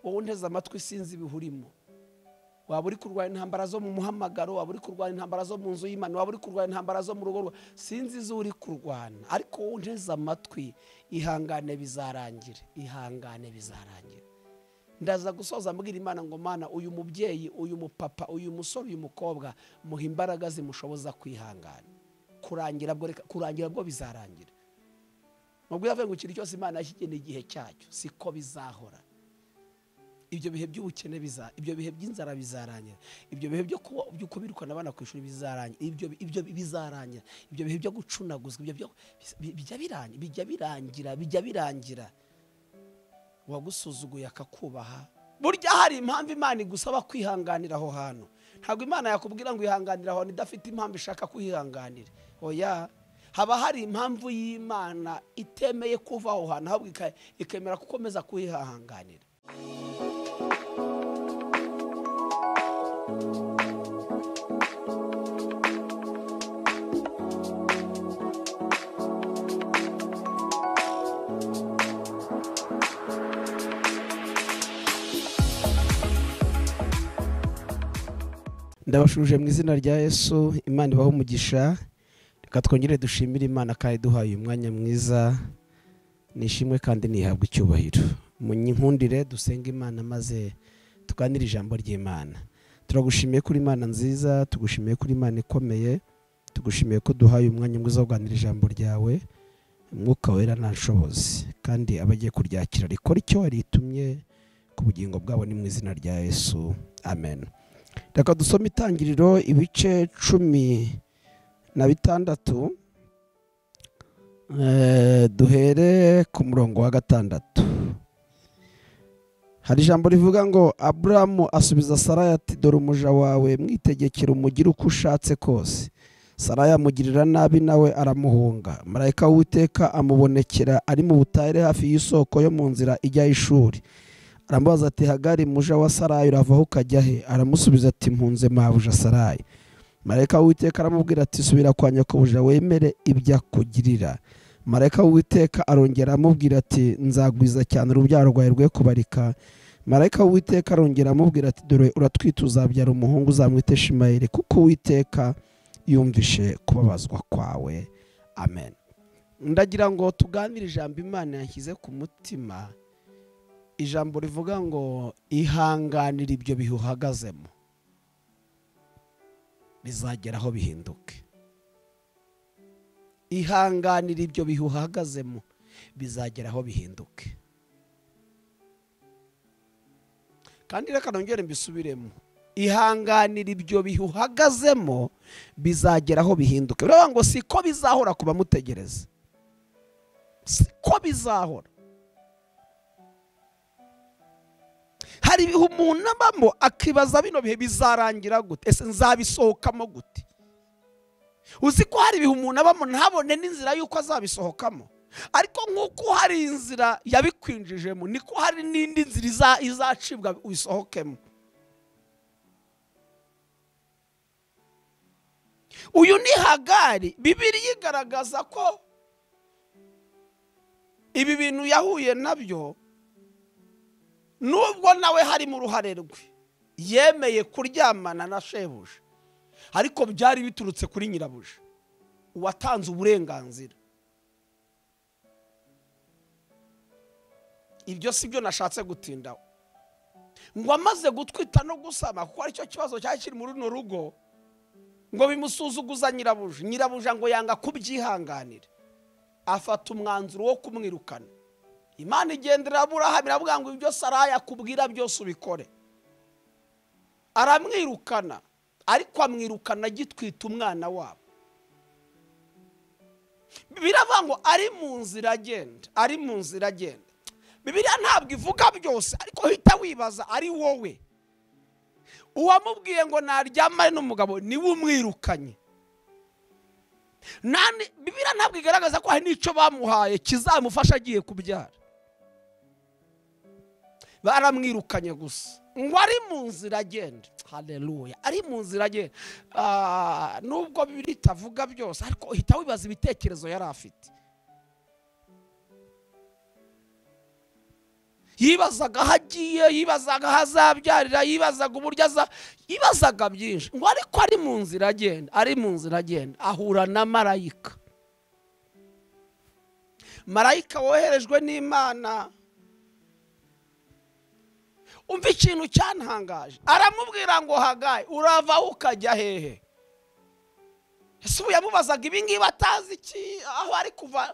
wowe unteze amatwi sinzi ibihurimo waba uri kurwanya intambara zo mu muhamagaro waba uri kurwanya intambara zo mu nzu y'imana waba uri kurwanya intambara zo mu rugo rwa sinzi izo uri kurwana ariko wowe unteze amatwi ihangane bizarangira ihangane bizarangira ndaza gusoza ambwira imana ngo mana uyu mubyeyi uyu mupapa uyu musore uyu mukobwa muha imbaraga zimushoboza kwihangana kurangira bwo reka- kurangira bwo bizarangira nubwo yavuye ngo ikintu cyose imana yashyigeneye igihe cyacyo siko bizahora ibyo bihe by'ubukene biza ibyo bihe by'inzara bizarangira ibyo bihe byo kuba byo kubirukana abana ku ishuri bizarangira ibyo ibyo bizarangira ibyo bihe byo gucunaguzwa ibyo byo bi- bijya birangira bijya birangira bijya birangira uwagusuzuguye akakubaha burya hari impamvu imana igusaba kwihanganira aho hantu ntabwo imana yakubwira ngo ihanganire aho hantu idafite impamvu ishaka kuhihanganira oya haba hari impamvu y'imana itemeye kuva aho hantu ahubwo ika- ikemera gukomeza kuhihanganira ndabashuje mu izina rya yesu imana ibaho umugisha reka twongere dushimire imana kandi duhaye uyu mwanya mwiza nishimwe kandi nihabwe icyubahiro munyikundire dusenge imana maze tuganire ijambo ry'imana turagushimiye kuri imana nziza tugushimiye kuri imana ikomeye tugushimiye ko duhaye umwanya mwiza wo kuganira ijambo ryawe umwuka wera ntashobozi kandi abagiye kuryakira rikora icyo waritumye ku bugingo bwabo ni mu izina rya yesu amen reka dusome itangiriro ibice cumi na bitandatu Eh, duhere ku murongo wa gatandatu hari ijambo rivuga ngo aburamu asubiza saraya ati dore umuja wawe mwitegekere umugire uko ushatse kose saraya amugirira nabi nawe aramuhunga marayika w'uwiteka amubonekera ari mu butayire hafi y'isoko yo mu nzira ijya y'ishuri aramubaza ati hagari muja wa sarayi uravaho ukajya he aramusubiza ati mpunze mabuja sarayi marayika w'uwiteka aramubwira ati subira kwa nyakubujira wemere ibyo akugirira marayika w'uwiteka arongera amubwira ati nzagwiza cyane urubyaro rwawe rwe kubarika marayika w'uwiteka arongera amubwira ati dore uratwite uzabyara umuhungu uzamwite shimayeli kuko uwiteka yumvishe kubabazwa kwawe amen ndagira ngo tuganire ijambo imana yashyize ku mutima ijambo rivuga ngo ihanganire ibyo bihe uhagazemo bizagera aho bihinduke ihanganire ibyo bihe uhagazemo bizagera aho bihinduke kandi reka nongere mbisubiremo ihanganire ibyo bihe uhagazemo bizagera aho bihinduke biravuga ngo siko bizahora ku bamutegereza siko bizahora hari ibihe umuntu abamo akibaza bino bihe bizarangira gute ese nzabisohokamo gute uzi ko hari ibihe umuntu abamo ntabone n'inzira y'uko azabisohokamo ariko nk'uko hari inzira yabikwinjijemo niko hari n'indi nzira iza- izacibwa ubisohokemo uyu ni hagari bibiriya igaragaza ko ibi bintu yahuye nabyo nubwo nawe harimo uruhare rwe yemeye kuryamana na shebuja ariko byari biturutse kuri nyirabuja uwatanze uburenganzira ibyo si byo nashatse gutindaho ngo amaze gutwita no gusama kuko aricyo kibazo cyari kiri muri runo rugo ngo bimusuzuguza nyirabuja nyirabuja ngo yanga kubyihanganira afata umwanzuro wo kumwirukana imana igendera aburahamu iravuga ngo ibyo saraya akubwira byose ubikore aramwirukana ariko amwirukana agitwita umwana wabo biravuga ngo ari mu nzira agenda ari mu nzira agenda bibiriya ntabwo ivuga byose ariko uhita wibaza ari wowe uwamubwiye ngo naryamane n'umugabo niwe umwirukanye nani bibiriya ntabwo igaragaza ko hari n'icyo bamuhaye kizamufasha agiye kubyara baramwirukanye gusa ngo ari mu nzira agenda hareruya ari mu nzira agenda Ah, nubwo bibiri itavuga byose ariko uhita wibaza ibitekerezo yari afite yibazaga aho agiye yibazaga aho azabyarira yibazaga uburyo aza yibazaga byinshi ngo ariko ari mu nzira agenda ari mu nzira agenda ahura na marayika marayika woherejwe n'imana umva ikintu cyantangaje aramubwira ngo hagaye urava ukajya hehe ese ubu yamubazaga ibingibi atazi iki aho ari kuva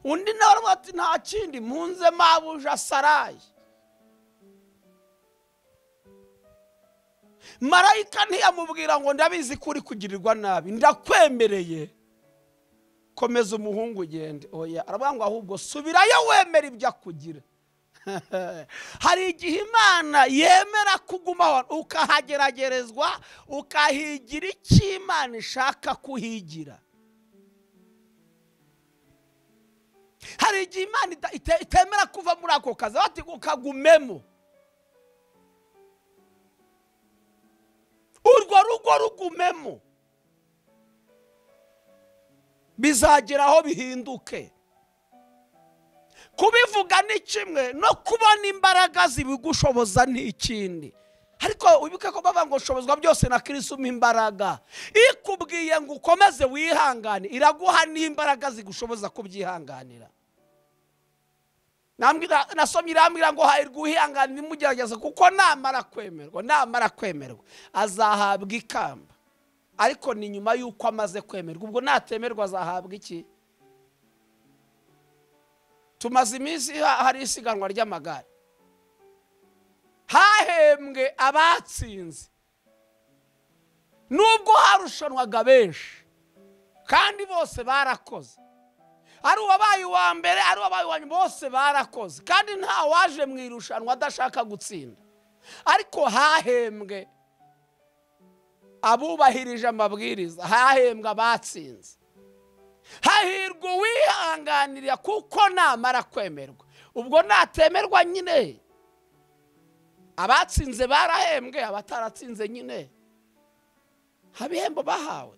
undi nawe aravuga ati nta kindi mpunze mabuja sarayi marayika ntiyamubwira ngo ndabizi ko uri kugirirwa nabi ndakwemereye komeza umuhungu ugende oya aravuga ngo ahubwo subirayo wemera ibyo akugira hari igihe imana yemera kugumaho ukahageragerezwa ukahigira icyo imana ishaka kuhigira hari igihe imana itemera kuva muri ako kazi ukagumemo urwo rugo rugumemo bizagera aho bihinduke kubivuga ni kimwe no kubona imbaraga zibigushoboza ni ikindi ariko wibuke ko bavuga ngo shobozwa byose na kirisi umpa imbaraga ikubwiye ngo ukomeze wihangane iraguha n'imbaraga zigushoboza kubyihanganira nasomye irambwira ngo hahirwa uhihanganira imugerageza kuko namara kwemerwa namara kwemerwa azahabwa ikamba ariko ni nyuma y'uko amaze kwemerwa ubwo natemerwa azahabwa iki tumaze iminsi hari isiganwa ry'amagare hahembwe abatsinze nubwo harushanwaga benshi kandi bose barakoze ari uwabaye uwa mbere ari uwabaye uwa nyuma bose barakoze kandi nta waje mu irushanwa adashaka gutsinda ariko hahembwe abubahirije amabwiriza hahembwe abatsinze hahirwa uwihanganira kuko namara kwemerwa ubwo natemerwa nyine abatsinze barahembwe abataratsinze nyine ibihembo bahawe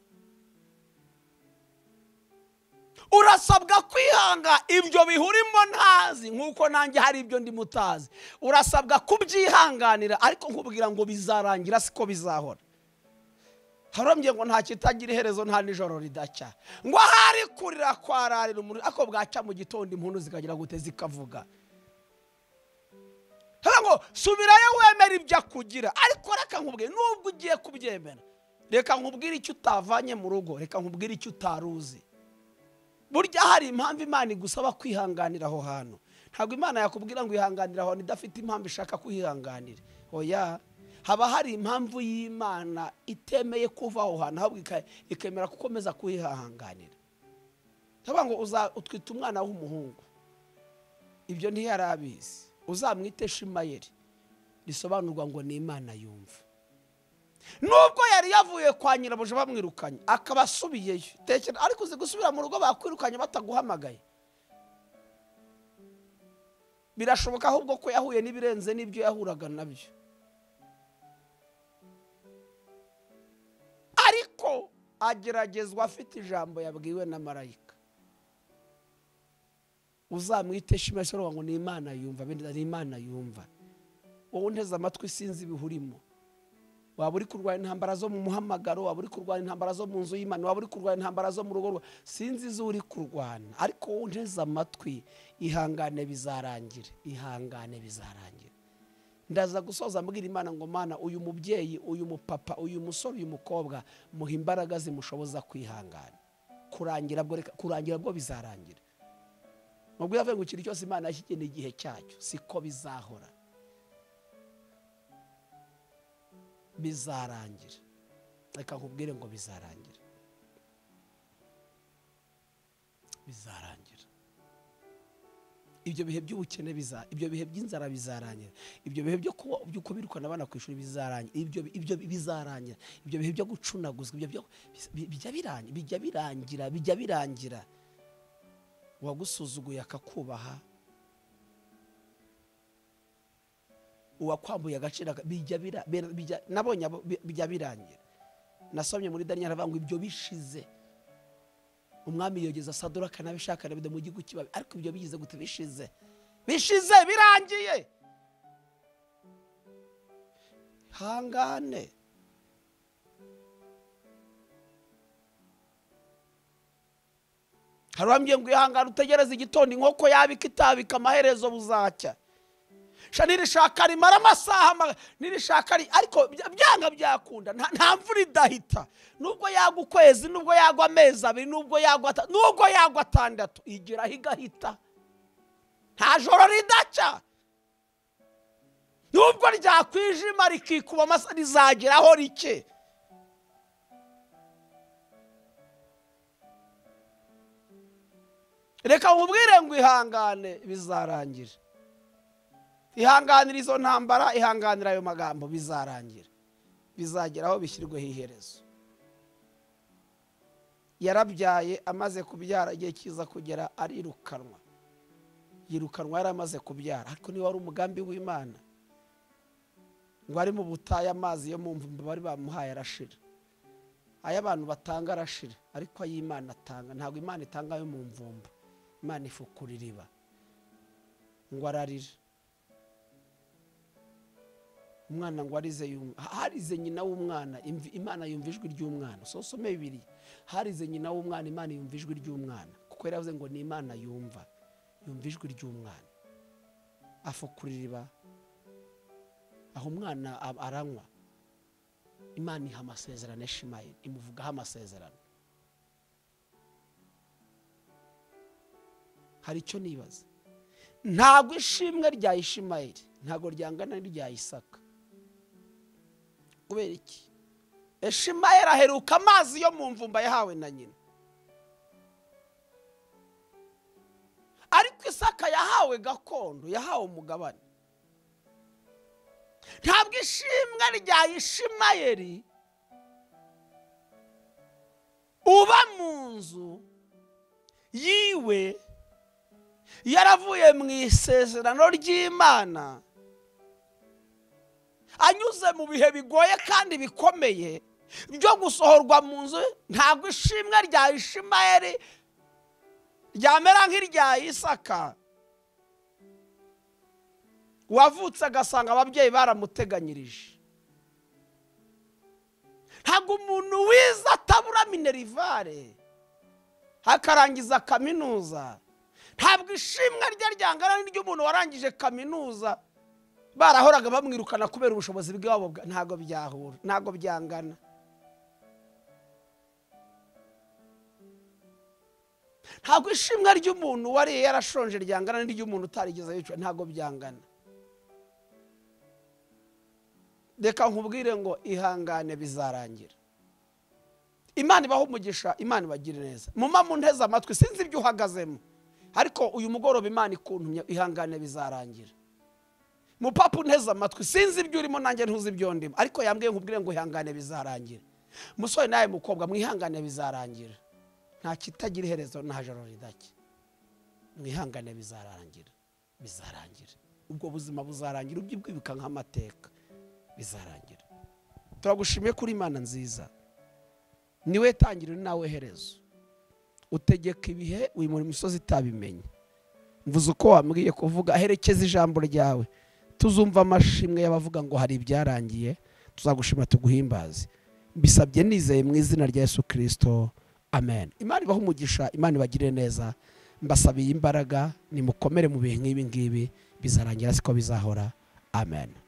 urasabwa kwihanga ibyo bihurimo ntazi nk'uko nanjye hari ibyo ndi mutazi urasabwa kubyihanganira ariko nkubwira ngo bizarangira siko bizahora harambye ngo nta kitagira iherezo nta nijoro ridacya ngo ahari kurira kwararira umuriro ariko bwaca mu gitondo impundu zikagira gute zikavuga ngo subirayo wemera ibyo akugira ariko reka nkubwire nubwo ugiye kubyemera reka nkubwire icyo utavanye mu rugo reka nkubwire icyo utaruzi burya hari impamvu imana igusaba kwihanganira aho hantu ntabwo imana yakubwira ngo ihanganire aho hantu idafite impamvu ishaka kuhihanganira oya haba hari impamvu y'imana itemeye kuva aho hantu ahubwo ikemera gukomeza kuhihanganira ndavuga ngo utwite umwana w'umuhungu ibyo ntiyari abizi uzamwite shimayeri risobanurwa ngo ni imana yumva nubwo yari yavuye kwa nyirabuja bamwirukanye akaba asubiyeyo ariko uzi gusubira mu rugo bakwirukanye bataguhamagaye birashoboka ahubwo ko yahuye n'ibirenze n'ibyo yahuraga nabyo ariko ageragezwa afite ijambo yabwiwe na marayika uzamwite shimasoro ngo ni imana yumva ni imana yumva wowe unteze amatwi sinzi ibihurimo waba uri kurwanya intambara zo mu muhamagaro waba uri kurwanya intambara zo mu nzu y'imana waba uri kurwanya intambara zo mu rugo rwa sinzi izo uri kurwana ariko unteze amatwi ihangane bizarangire ihangane bizarangire ndaza gusoza ambwira imana ngo mana uyu mubyeyi uyu mupapa uyu musore uyu mukobwa muha imbaraga zimushoboza kwihangana kurangira kurangira bwo bizarangira nubwo yavuye ngo ikintu cyose imana yashyigeneye igihe cyacyo siko bizahora bizarangira reka nkubwire ngo bizarangira bizarangira ibyo bihe by'ubukene biza ibyo bihe by'inzara bizarangira ibyo bihe byo kubirukana abana ku ishuri bizarangira ibyo bizarangira ibyo bihe byo gucunaguzwa bijya birangira bijya birangira bijya birangira uwagusuzuguye akakubaha uwakwambuye agaciro nabonye bijya birangira nasomye muri daniel aravuga ngo ibyo bishize umwami yogeza saduraka n'abishaka na mu gihugu kibabi ariko ibyo bigize gute bishize bishize birangiye hangane hari uwambwiye ngo ihangane utegereze igitondo inkoko yabika itabika amaherezo buzacya sha nirishaka rimara amasaha ma- nirishaka ri- ariko bya- byanga byakunda nta nta mvura idahita nubwo yagwa ukwezi nubwo yagwa amezi abiri nubwo yagwa ata- nubwo yagwa atandatu igeraho igahita nta joro ridaca nubwo ryakwijima rikikuba amasa rizageraho rike reka nkubwire ngo ihangane bizarangira ihanganira izo ntambara ihanganira ayo magambo bizarangira bizagera aho bishyirweho iherezo yarabyaye amaze kubyara igihe cyiza kugera arirukanwa yirukanwa yari amaze kubyara ariko niba wari umugambi w'imana ngo ari mu butayu amazi yo mu mvumba bari bamuhaye arashira ayo abantu batanga arashira ariko ay'imana atanga ntabwo imana itanga ayo mu mvumba imana ifukura iriba ngo ararira umwana ngo arize yumva harize nyina w'umwana imvi- imana yumva ijwi ry'umwana sosome bibiri harize nyina w'umwana imana yumva ijwi ry'umwana kuko yaravuze ngo ni imana yumva yumva ijwi ry'umwana afukura iriba aho umwana ab- aranywa imana iha amasezerano ya shimayeli imuvugaho amasezerano hari icyo nibaza ntabwo ishimwe rya ishimayeli ntabwo ryangana n'irya isaka kubera iki eshimayeli aheruka amazi yo mu mvumba yahawe na nyina ariko isaka yahawe gakondo yahawe umugabane ntabwo ishimwe rya ishimayeli uba mu nzu yiwe yaravuye mu isezerano ry'imana anyuze mu bihe bigoye kandi bikomeye byo gusohorwa mu nzu ntabwo ishimwe rya ishimayeli ryamera nk'irya isaka uwavutse agasanga ababyeyi baramuteganyirije ntabwo umuntu wiza atabura minerivare akarangiza kaminuza ntabwo ishimwe rye ryangana n'iry'umuntu warangije kaminuza barahoraga bamwirukana kubera ubushobozi bwabo bwa- ntabwo byahura ntabwo byangana ntabwo ishimwe ry'umuntu wariye yarashonje ryangana n'iry'umuntu utarigeze yica ntabwo byangana reka nkubwire ngo ihangane bizarangira imana ibaho umugisha imana ibagire neza muma munteze amatwi sinzi ibyo uhagazemo ariko uyu mugoroba imana ikuntumye ihangane bizarangira mupapa unteze amatwi sinzi ibyo urimo nanjye ntuzi ibyo ndimo ariko yambwiye nkubwire ngo ihangane bizarangira musore nawe mukobwa mwihangane bizarangira nta kitagira iherezo nta joro ridake mwihangane bizarangira bizarangira ubwo buzima buzarangira ujye ubwibuka nk'amateka bizarangira turagushimiye kuri imana nziza niwe tangiriro ni nawe herezo utegeka ibihe wimura imisozi itabimenye mvuze uko wambwiye kuvuga herekeza ijambo ryawe tuzumva amashimwe y'abavuga ngo hari ibyarangiye tuzagushima tuguhimbaze mbisabye nizeye mu izina rya yesu kirisito amen imana ibaha umugisha imana ibagire neza mbasabiye imbaraga nimukomere mu bihe nk'ibi ngibi bizarangira siko bizahora amen